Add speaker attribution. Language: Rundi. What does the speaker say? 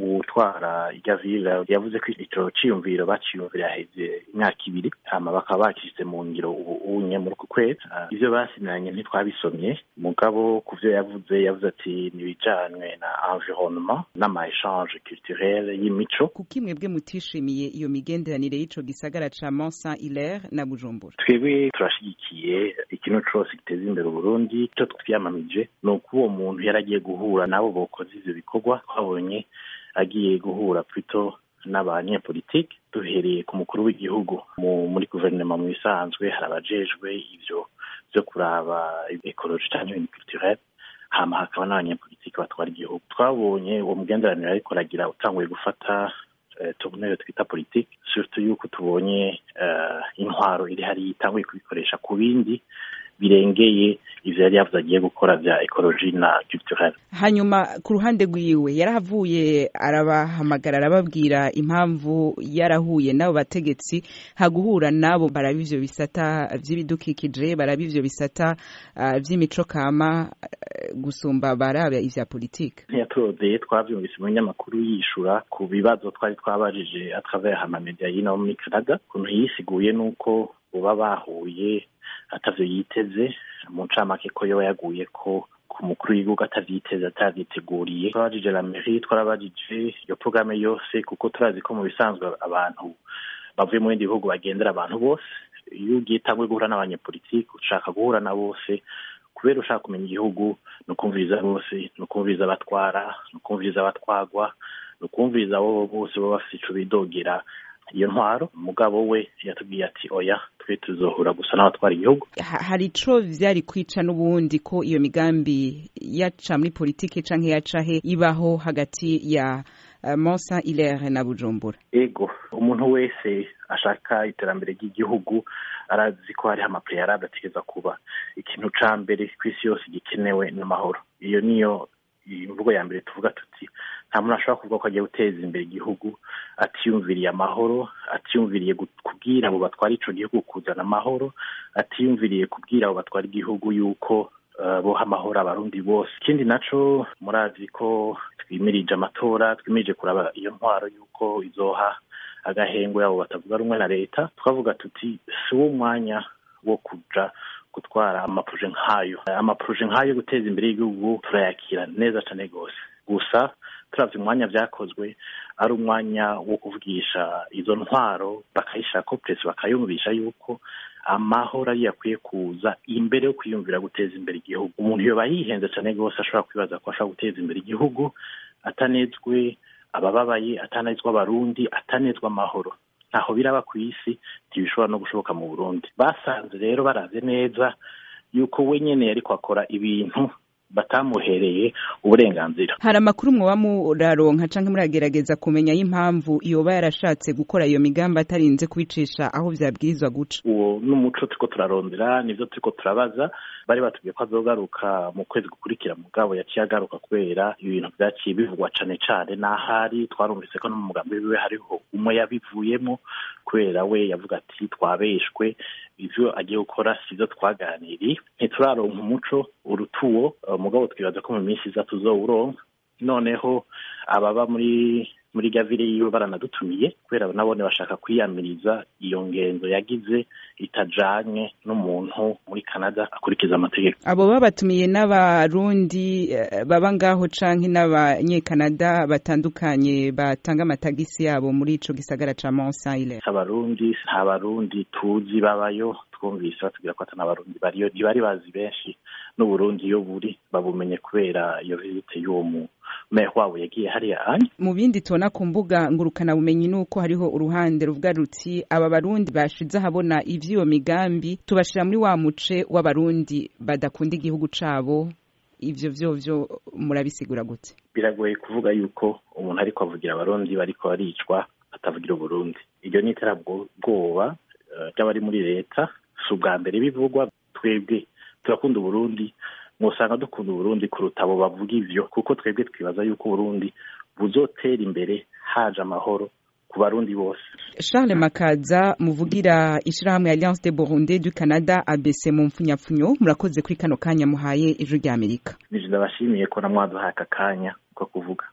Speaker 1: utwara igavira yavuze ko ico ciyumviro baciyumvira heze imyaka ibiri hama bakaba bakishyize mu ngiro ubu unye muri uku kwezi ivyo basinyanye ntitwabisomye mugabo ku vyo yavuze yavuze ati nibijanywe na environnement n'ama échange culturel y'imico
Speaker 2: kuki mwebwe mutishimiye iyo migenderanire y'ico gisagara ca Mont Saint Hilaire na Bujumbura
Speaker 1: twebwe turashigikiye ikintu cose giteza imbere uburundi ico twiyamamije ni uko uwo muntu yari agiye guhura nabo bokoze ivyo bikorwa twabonye agiye guhura plutôt n'abanyepolitike duhereye ku mukuru w'igihugu muri guverinoma mu bisanzwe hari abajejwe ivyo vyo kuraba ekoloji canke ibintu culturel hama hakaba n'abanyepolitike batwara igihugu twabonye uwo mugenderanire ariko aragira utanguye gufata tournure twita politike surtout yuko tubonye intwaro iri hariya itanguye kubikoresha ku bindi birengeye ivyo yari yavuze agiye gukora vya ekoloji na culturel
Speaker 2: hanyuma ku ruhande rwiwe yarahavuye arabahamagara arababwira impamvu yarahuye n'abo bategetsi haguhura nabo baraba ivyo bisata vy'ibidukikije baraba ivyo bisata uh, vy'imico kama uh, gusumba baraba ivya politike
Speaker 1: ntiyaturondeye twavyumvise mu binyamakuru yishura ku bibazo twari twabajije atravers amamedia y'ino muri canada ukuntu yisiguye n'uko uba bahuye atavyo yiteze mu ncamake ko yoba yaguye ko ku mukuru w'igihugu atavyiteze atavyiteguriye twabajije la mairie twarabajije iyo programme yose kuko turazi ko mu bisanzwe abantu bavuye mu bindi bihugu bagendera abantu bose iyo ugiye tangwe guhura n'abanyepolitike ushaka guhura na bose kubera ushaka kumenya igihugu ni ukumviriza bose ni ukumviriza abatwara ni ukumviriza abatwagwa ni ukumviriza abo bose baba bafise ico bidogera iyo ntwaro umugabo we yatubwiye ati oya twe tuzohura gusa n'abatwara igihugu
Speaker 2: hari ico vyari kwica n'ubundi ko iyo migambi yaca muri politike canke yaca he ibaho hagati ya uh, Mont Saint Hilaire na Bujumbura
Speaker 1: ego umuntu wese ashaka iterambere ry'igihugu arazi ko hariho amapreyarable ategereza kuba ikintu ca mbere kw'isi yose gikenewe n'amahoro iyo niyo imvugo ya mbere tuvuga tuti nta muntu ashobora kuvuga ko agiye guteza imbere igihugu atiyumviriye amahoro atiyumviriye kubwira abo batwara ico gihugu kuzana amahoro atiyumviriye kubwira abo batwara igihugu yuko uh, boha amahoro abarundi bose ikindi naco murazi ko twimirije amatora twimirije kuraba iyo ntwaro yuko izoha agahengwe abo batavuga rumwe na leta twavuga tuti si wo mwanya wo kuja gutwara amaproje nk'ayo amaproje nk'ayo guteza imbere y'igihugu turayakira neza cane rwose gusa turavye umwanya vyakozwe ari umwanya wo kuvugisha izo ntwaro bakayishirako presi bakayumvisha yuko amahoro ariyo akwiye kuza imbere yo kwiyumvira guteza imbere igihugu umuntu yoba yihenze cane rwose ashobora kwibaza ko ashobora guteza imbere igihugu atanezwe abababaye atanezwa abarundi atanezwa amahoro ntaho biraba ku isi ntibishobora no gushoboka mu burundi basanze rero baraze neza yuko we nyene yariko akora ibintu batamuhereye uburenganzira
Speaker 2: hari amakuru mwoba muraronka canke muragerageza kumenya y'impamvu yoba yarashatse gukora iyo migambi atarinze kubicisha aho vyabwirizwa guca
Speaker 1: uwo n'umuco turiko turarondera nivyo turiko turabaza bari batubwiye ko azogaruka mu kwezi gukurikira mugabo yaciye agaruka kubera ibintu vyaciye bivugwa cane cane n'ahari twarumvise ko no mu mugambi wiwe hariho umwe yabivuyemo kubera we yavuga ati twabeshwe ivyo agiye gukora sivyo twaganiriye ntituraronka umuco urutuwo mugabo twibaza ko mu minsi iza tuzowuronka noneho ababa muri muri gavire yiwe baranadutumiye kubera nabone bashaka kwiyamiriza iyo ngendo yagize itajanye n'umuntu muri Canada akurikiza amategeko
Speaker 2: abo babatumiye n'abarundi baba ngaho canke n'abanyekanada batandukanye batanga amatagisi yabo muri ico gisagara ca Mont Saint Hilaire
Speaker 1: abarundi nta barundi tuzi babayo twumvise batubwira ko atana abarundi bariyo ntibari bazi benshi n'uburundi iyo buri babumenye kubera iyo vizite y'uwo mu meya wabo yagiye hariya anya
Speaker 2: mu bindi tubona ku mbuga ngurukana bumenyi nuko hariho uruhande ruvuga ruti aba barundi bashize ahabona ivy'iyo migambi tubashira muri wa muce w'abarundi badakunda igihugu cabo ivyo vyovyo murabisigura gute
Speaker 1: biragoye kuvuga yuko umuntu ariko avugira abarundi bariko baricwa atavugira uburundi iryo ni iterabwoba ry'abari muri leta si ubwa mbere bivugwa twebwe turakunda uburundi mwosanga dukunda uburundi kuruta abo bavuga ivyo kuko twebwe twibaza yuko uburundi buzotera imbere haje amahoro ku barundi bose
Speaker 2: charles makaza muvugira ishirahamwe alliance de burundi du canada abc mu mpfunyapfunyo murakoze kuri kano kanya muhaye ijwi ry'amerika
Speaker 1: nije ndabashimiye ko namwaduhaye aka kanya ko kuvuga